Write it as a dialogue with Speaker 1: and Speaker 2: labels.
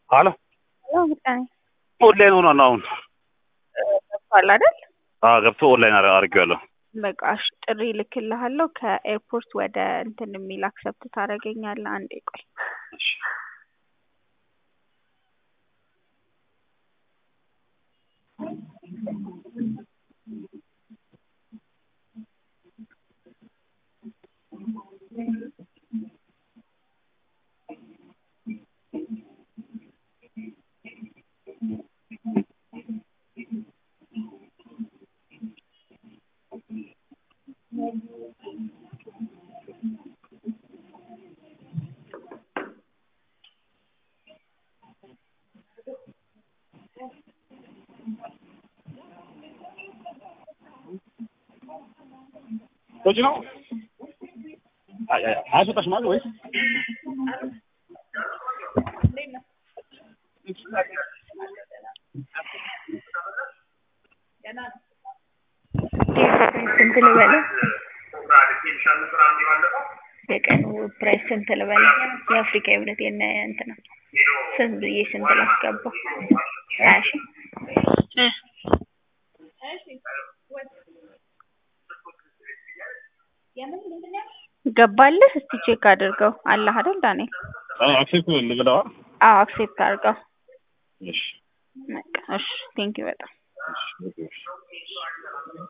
Speaker 1: ሀሎ
Speaker 2: ሄሎ ምጣኔ
Speaker 1: ኦንላይን ሆኗል አሁን
Speaker 2: ገብቷል አይደል?
Speaker 1: አዎ ገብቶ ኦንላይን አር- አድርጌዋለሁ።
Speaker 2: በቃ እሺ ጥሪ ልክልሃለሁ ከኤርፖርት ወደ እንትን የሚል አክሰፕት ታደርገኛለህ። አንዴ ቆይ
Speaker 1: እሺ ወጪ ነው አይ- አይ- አያስወጣሽም አይደል ወይስ
Speaker 2: ስንት ልበለው? የቀኑ ፕራይስ ስንት ልበለው? የአፍሪካ ህብረት የነ እንትና ስንት ብዬ ስንት ላስገባው? ሀያ ሺህ እ ገባልህ? እስቲ ቼክ አድርገው። አለህ አይደል ዳንኤል?
Speaker 1: አክሴፕት ልብለዋ
Speaker 2: አዎ አክሴፕት አድርገው።
Speaker 1: እሺ
Speaker 2: በቃ እሺ ቴንኪው በጣም
Speaker 1: እሺ ኦኬ፣ እሺ